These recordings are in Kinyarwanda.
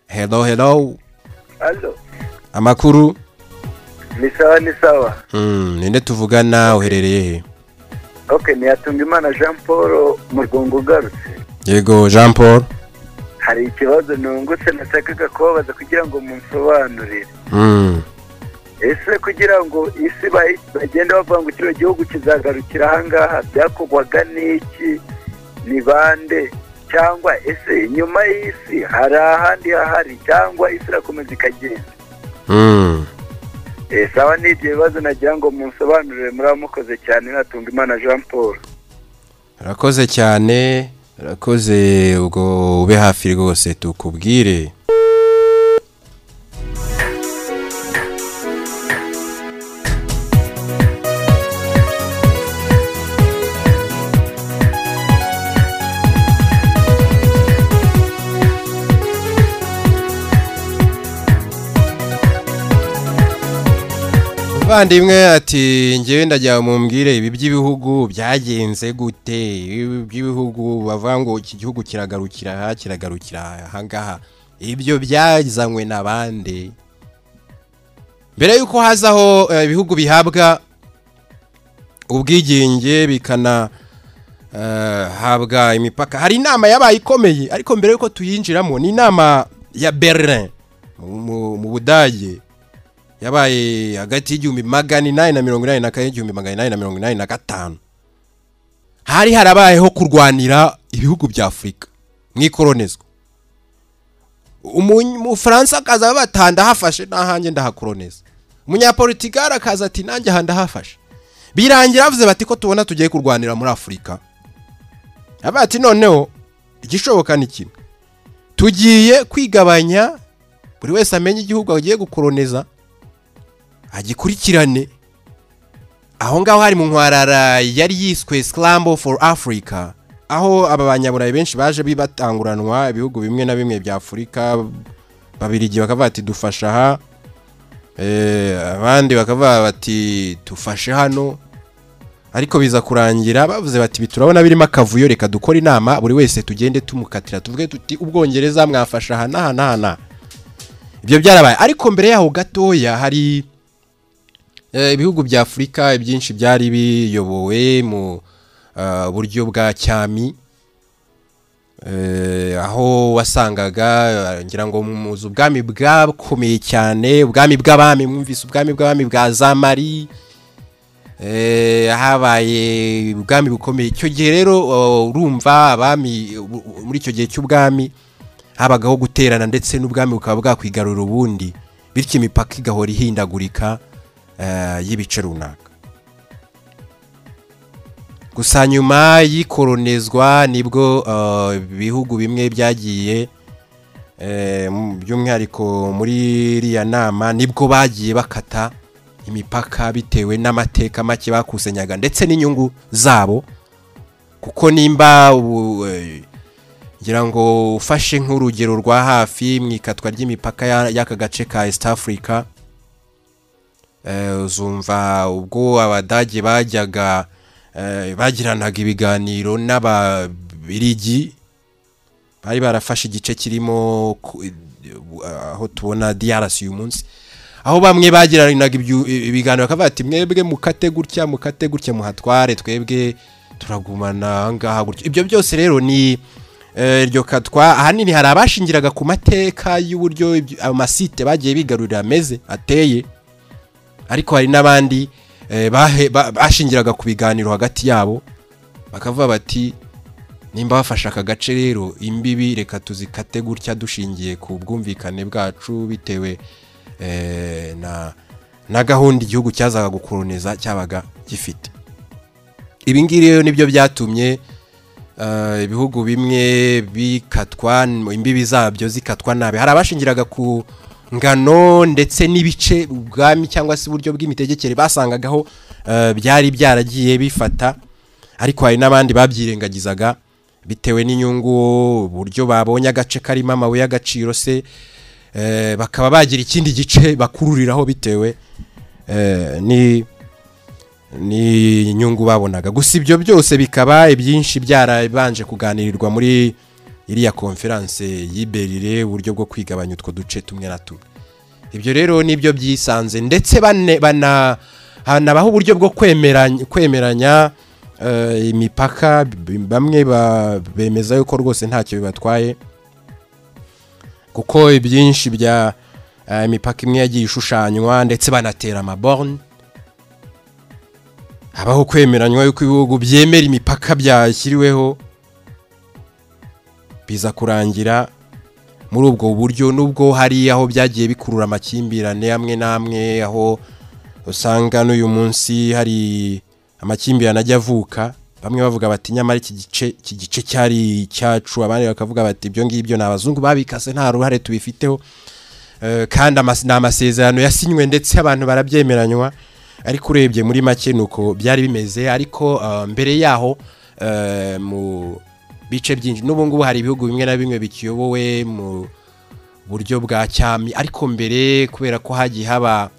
hello hello Allo, amakuru ni sawa ni sawa. Mm, ninde tuvugana uherereye he Okay, ni Hatungimana Jean Paul mu Rwungo ugarutse. yego jean paul Hari ikibazo nungutse nashakaga kubabaza kugira ngo mumsobanurire. Mm, Ese kugira ngo isi bayi- bagenda bavuga ngo kino gihugu kizagarukira ahangaha byakorwaga n'iki ni bande cyangwa ese inyuma y'isi hari ahandi hahari cyangwa isi irakomeza ikagenda mm. Eh, sawa ni ibyo bibazo nagira ngo munsobanurire muri mukoze cyane natunga imana jean paul urakoze cyane urakoze ubwo ube hafi rwose tukubwire Bandimwe ati ngewe ndajya mumbwire ibi by'ibihugu byagenze gute ibi by'ibihugu bavuga ngo iki gihugu kiragarukira aha kiragarukira aha ngaha ibyo byazanywe n'abandi mbere yuko hazaho eh, ibihugu bihabwa ubwigenge bikana eh, habwa imipaka hari inama yabaye ikomeye ariko mbere yuko tuyinjiramo ni inama ya Berlin mu- mu- mu Budage yabaye hagati y'igihumbi magana inani na mirongo inani na kane n'igihumbi magana inani na mirongo inani na gatanu hari harabayeho kurwanira ibihugu bya afurika mu ikoronizwa Umu- umufaransa akaza abatanda ati ndahafashe n'ahanjye ndahakoroniza umunyapolitikari akaza ati nanjye aha ndahafashe birangira bavuze bati ko tubona tugiye kurwanira muri afurika avuga ati noneho igishoboka ni kimwe tugiye kwigabanya buri wese amenye igihugu agiye gukoroniza agikurikirane aho ngaho hari mu nkwarara yari yiswe Scramble for Africa aho aba banyaburayi benshi baje bibatanguranwa ibihugu bimwe na bimwe bya Afurika babirigi bakavuga ati dufasha aha eh, abandi bakavuga bati dufashe hano ariko biza kurangira bavuze bati "Ibi turabona birimo akavuyo reka dukora inama buri wese tugende tumukatira tuvuge tuti ubwongereza mwafasha aha n'aha n'aha n'aha." ibyo byarabaye ariko mbere yaho gatoya hari Eh, ibihugu bya afurika ibyinshi byari biyobowe mu eh, buryo bwa cyami Eh, aho wasangaga eh, ngira ngo muzi ubwami bwakomeye cyane ubwami bw'abami mwumvise ubwami bw'abami bwa zamari Eh, habaye ubwami bukomeye icyo gihe rero oh, urumva abami u- u- muri icyo gihe cy'ubwami habagaho guterana ndetse n'ubwami bukaba bwakwigarura ubundi bityo imipaka igahora ihindagurika eh, y'ibice runaka gusa nyuma yikoronezwa nibwo eh, ibihugu bimwe byagiye eh, mu- by'umwihariko muri iriya nama nibwo bagiye bakata imipaka bitewe n'amateka make bakusanyaga ndetse n'inyungu zabo kuko nimba ubu, eh, ngira ngo ufashe nk'urugero rwa hafi mu ikatwa ry'imipaka ya- y'aka gace ka East Africa Eh, uzumva ubwo abadage bajyaga eh, bagiranaga ibiganiro n'ababirigi bari barafashe igice kirimo ku- eh, aho tubona DRC uyu munsi aho bamwe bagiranaga ibyu- ibiganiro bakavuga ati mwebwe mukate gutya mukate gutya muhatware twebwe turagumana aha ngaha gutya ibyo byose rero ni eh, iryo katwa ahanini hari abashingiraga ku mateka y'uburyo ibyo- amasite bagiye bigarurira ameze ateye ariko hari n'abandi eh, bahe- ba- bashingiraga ku biganiro hagati yabo bakavuga bati nimba bafashe aka gace rero imbibi reka tuzikate gutya dushingiye ku bwumvikane bwacu bitewe eh, na na gahunda igihugu cyazaga gukoroniza cyabaga gifite ibi ngibi rero nibyo byatumye eh, ibihugu bimwe bikatwa imbibi zabyo zikatwa nabi hari abashingiraga ku ngano ndetse n'ibice ubwami cyangwa se uburyo bw'imitegekere basangagaho eh, byari byaragiye bifata ariko hari n'abandi babyirengagizaga bitewe n'inyungu uburyo babonye agace karimo amabuye y'agaciro se eh, bakaba bagira ikindi gice bakururiraho bitewe eh, ni ni inyungu babonaga gusa ibyo byose bikaba ibyinshi byarabanje kuganirirwa muri iriya konferanse y'iberire uburyo bwo kwigabanya utwo duce tumwe na tumwe ibyo rero nibyo byisanze ndetse bane- bana hanabaho uburyo bwo kwemeranya kwemeranya eh, imipaka b- bamwe ba- bemeza yuko rwose ntacyo bibatwaye kuko ibyinshi bya eh, imipaka imwe yagiye ishushanywa ndetse banatera amaborne habaho kwemeranywa yuko ibihugu byemera imipaka byashyiriweho biza kurangira muri ubwo buryo nubwo hari aho byagiye bikurura amakimbirane amwe n'amwe aho usanga n'uyu munsi hari amakimbirane ajya avuka bamwe bavuga bati nyamara iki gice iki gice cyari icyacu abandi bakavuga bati ibyo ngibyo ni abazungu babikase nta ruhare tubifiteho Eh, kandi amas- ni amasezerano yasinywe ndetse abantu barabyemeranywa ariko urebye muri make ni uko byari bimeze ariko eh, mbere yaho eh, mu bice byinshi n'ubu ngubu hari ibihugu bimwe na bimwe bikiyobowe mu buryo bwa cyami ariko mbere kubera ko hagiye haba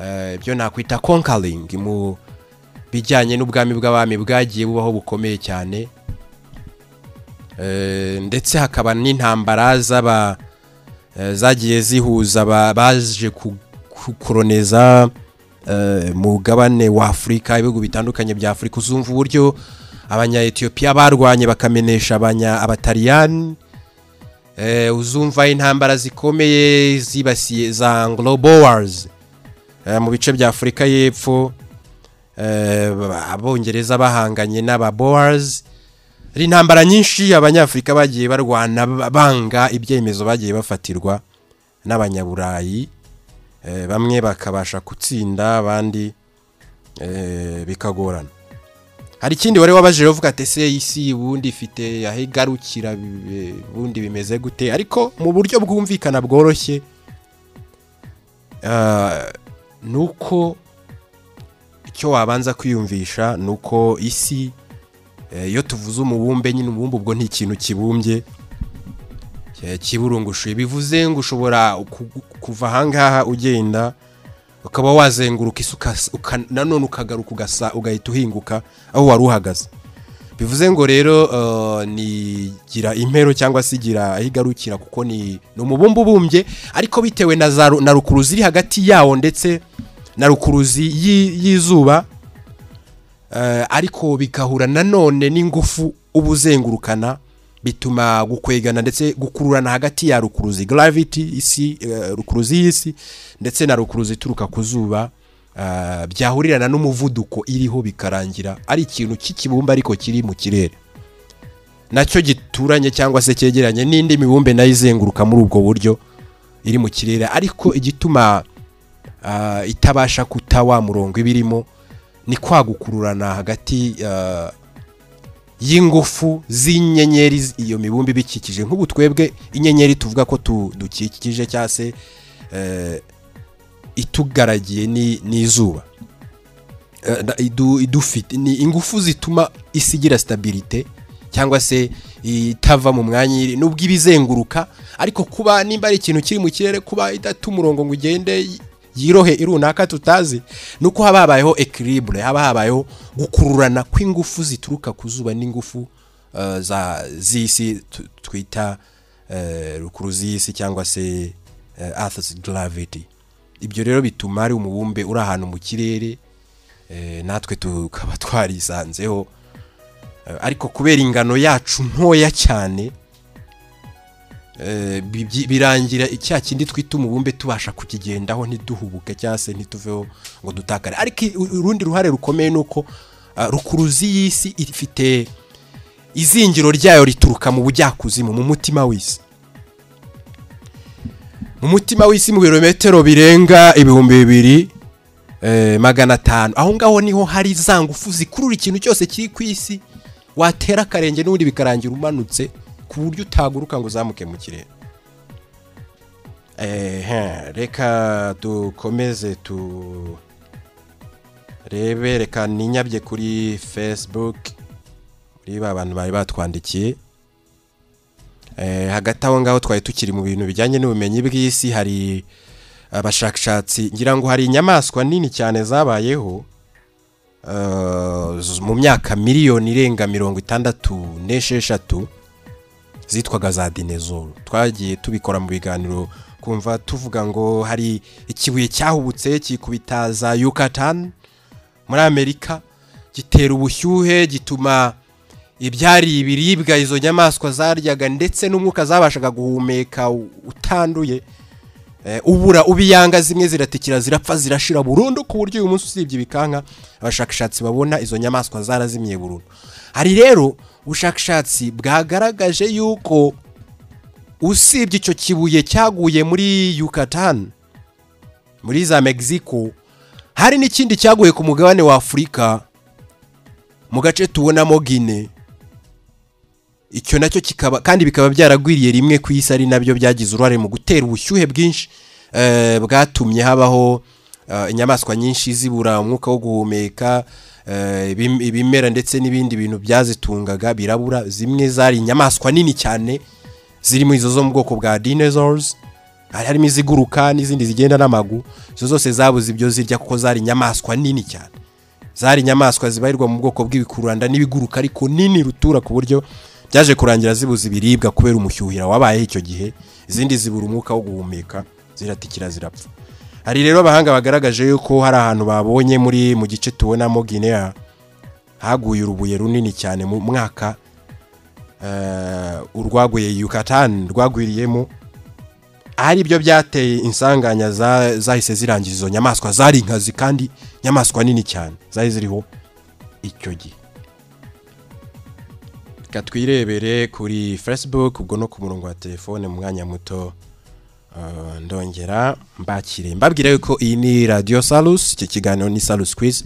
eh, ibyo nakwita conquering mu bijyanye n'ubwami bw'abami bwagiye bubaho bukomeye cyane Eh, ndetse hakaba n'intambara z'aba eh, zagiye zihuza aba- baje ku- kukoroneza eh, mugabane wa Afurika ibihugu bitandukanye bya Afurika uzumva uburyo abanya-Ethiopia barwanye bakamenesha abanya abataliyani eh, uzumva intambara zikomeye zibasiye za Anglo Boers eh, mu bice bya Afurika y'Epfo eh, abongereza bahanganye n'aba Boers hari intambara nyinshi abanyafurika bagiye barwana ba- banga ibyemezo bagiye bafatirwa n'abanyaburayi eh, bamwe bakabasha gutsinda abandi eh, bikagorana hari ikindi wari wabajije uvuga ati ese isi ubundi ifite aho igarukira bi- ubundi bimeze gute ariko mu buryo bwumvikana bworoshye eh, ni uko icyo wabanza kwiyumvisha ni uko isi Eh, iyo tuvuze umubumbe nyine umubumbe ubwo ni ikintu kibumbye eh, kiburungushuye bivuze ngo ushobora ku- kuva ahangaha ugenda ukaba wazenguruka isi ukas- uka- nanone ukagaruka ugasa ugahita uhinguka aho wari uhagaze bivuze ngo rero eh, ni gira impero cyangwa se igira aho igarukira kuko ni ni umubumbe ubumbye ariko bitewe na za ru- na rukuruzi iri hagati yawo ndetse na rukuruzi y'i- y'izuba Eh, ariko bigahura nanone n'ingufu uba uzengurukana bituma gukwegana ndetse gukururana hagati ya rukuruzi gravity isi eh, rukuruzi y'isi ndetse na rukuruzi ituruka ku zuba eh, byahurirana n'umuvuduko iriho bikarangira ari ikintu cy'ikibumba ariko kiri mu kirere nacyo gituranye cyangwa se cyegeranye n'indi mibumbe nayo izenguruka muri ubwo buryo iri mu kirere ariko igituma ah, itabasha kuta wa murongo iba irimo ni kwa gukururana hagati ah, y'ingufu z'inyenyeri z- iyo mibumbe ibikikije nk'ubu twebwe inyenyeri tuvuga ko tu- dukikije cyangwa se eh, itugaragiye ni ni izuba Eh, da- idu- idufite ni ingufu zituma isi igira stabilite cyangwa se itava mu mwanya iri nubwo iba izenguruka ariko kuba nimba ari ikintu kiri mu kirere kuba idata umurongo ngo ugende y- yirohe runaka tutazi ni uko haba habayeho equilibre haba habayeho gukururana kw'ingufu zituruka ku zuba n'ingufu eh, za z'isi tu- twita eh, rukuruzi y'isi cyangwa se eh, earth's gravity ibyo rero bituma hari umubumbe uri ahantu mu kirere eh, natwe tukaba twarisanzeho Eh, ariko kubera ingano yacu ntoya cyane eh, bi- bi- birangira icya kindi twita umubumbe tubasha kukigendaho ntiduhubuke cyangwa se ntituveho ngo dutakare ariko i- u- urundi ruhare rukomeye ni uko ah, rukuruzi y'isi ifite izingiro ryayo rituruka mu bujyakuzimu mu mutima w'isi mu mutima w'isi mu birometero birenga ibihumbi bibiri eh, magana atanu aho ngaho niho hari za ngufu zikurura ikintu cyose kiri ku isi watera akarenge n'ubundi bikarangira umanutse ku buryo utaguruka ngo uzamuke mu kirere Ehe, reka dukomeze tu rebe reka ninyabye kuri facebook muri ba bantu bari batwandikiye Eh, hagati aho ngaho twari tukiri mu bintu bijyanye n'ubumenyi bw'isi hari abashakashatsi ngira ngo hari inyamaswa nini cyane zabayeho eh, z- mu myaka miliyoni irenga mirongo itandatu n'esheshatu zitwaga za dinezoro twagiye tubikora mu biganiro kumva tuvuga ngo hari ikibuye cyahubutse kikubita za yukatani muri amerika gitera ubushyuhe gituma ibyari ibiribwa izo nyamaswa zaryaga ndetse n'umwuka zabashaga guhumeka utanduye ubura ubiyanga zimwe ziratikira zirapfa zirashira burundu ku buryo uyu munsi usibye ibikanka abashakashatsi babona izo nyamaswa zarazimiye burundu hari rero ubushakashatsi bwagaragaje yuko usibye icyo kibuye cyaguye muri yukatani muri za mexico hari n'ikindi cyaguye ku mugabane wa afurika mu gace tubonamo gine icyo nacyo kikaba kandi bikaba byaragwiriye rimwe ku isi ari nabyo byagize uruhare mu gutera ubushyuhe bwinshi bwatumye habaho inyamaswa nyinshi zibura umwuka wo guhumeka ibimera ndetse n'ibindi bintu byazitungaga birabura zimwe zari inyamaswa nini cyane zirimo izo zo mu bwoko bwa dinosaurs harimo iziguruka n'izindi zigenda n'amaguru izo zose zabuze ibyo zirya kuko zari inyamaswa nini cyane zari inyamaswa zibarirwa mu bwoko bw'ibikururanda n'ibiguruka ariko nini rutura ku buryo byaje kurangira zibuze ibiribwa kubera umushyuhira wabaye icyo gihe izindi zibura umwuka wo guhumeka ziratikira zirapfa hari rero abahanga bagaragaje yuko hari ahantu babonye muri mu gice tubonamo Guinea haguye urubuye runini cyane mu mwaka urwaguye yukatani rwagwiriyemo ari byo byateye insanganya zahise zirangiza izo nyamaswa zari inkazi kandi inyamaswa nini cyane zari ziriho icyo gihe reka twirebere kuri facebook ubwo no ku murongo wa telefone mu mwanya muto ndongera mbakire mbabwira yuko iyi ni radiyo salusi iki kiganiro ni salusi kwizi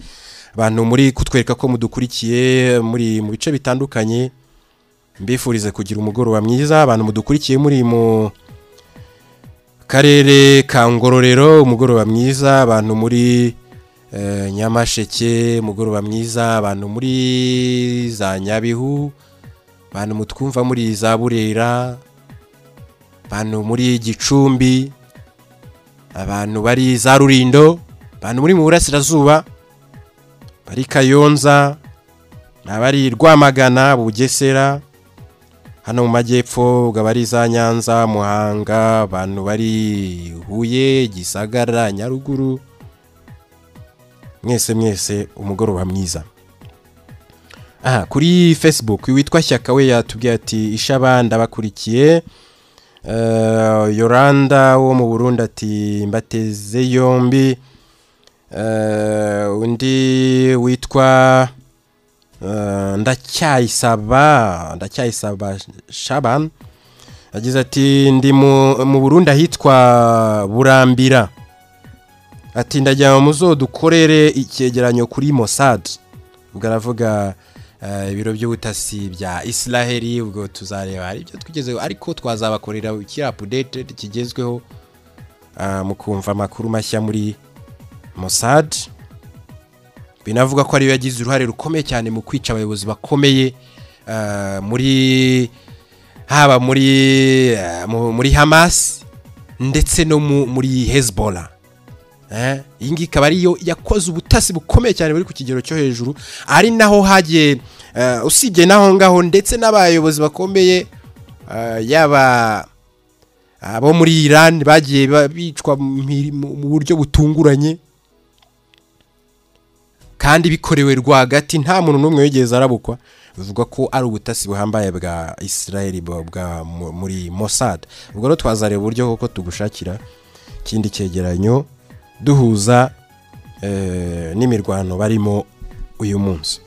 abantu muri kutwereka ko mudukurikiye muri mu bice bitandukanye mbifurize kugira umugoroba mwiza abantu mudukurikiye muri mu karere ka ngororero umugoroba mwiza abantu muri nyamasheke umugoroba mwiza abantu muri za nyabihu abantu mutwumva muri za burera abantu muri gicumbi abantu bari za rurindo abantu muri mu burasirazuba bari kayonza abari rwamagana bugesera hano mu majyepfo ubwo abari za nyanza muhanga abantu bari huye gisagara nyaruguru mwese mwese umugoroba mwiza aha kuri facebook witwa shyaka we yatubwiye ati ishaba ndabakurikiye yoranda wo mu burundi ati mbateze yombi undi witwa ndacyayisaba ndacyayisaba shaban yagize ati ndi mu burundi ahitwa burambira ati ndajya mu zo dukorere icyegeranyo kuri mosad ubwo aravuga ibiro by'ubutasi bya israheli ubwo tuzareba hari ibyo tugezeho ariko twazabakorera iki apudete kigezweho mukumva amakuru mashya muri mosad binavuga ko ariyo yagize uruhare rukomeye cyane mu kwica abayobozi bakomeye muri haba muri muri hamas ndetse no muri hezbollah iyi ngiyi ikaba ariyo yakoze ubutasi bukomeye cyane buri ku kigero cyo hejuru ari naho hagiye usibye n'aho ngaho ndetse n'abayobozi bakomeye yaba abo muri iran bagiye bicwa mu buryo butunguranye kandi bikorewe rwagati nta muntu n'umwe wigeze arabukwa bivuga ko ari ubutasi buhambaye bwa israel bwa muri mossad ubwo rero twazareba uburyo kuko tugushakira ikindi cyegeranyo duhuza n'imirwano barimo uyu munsi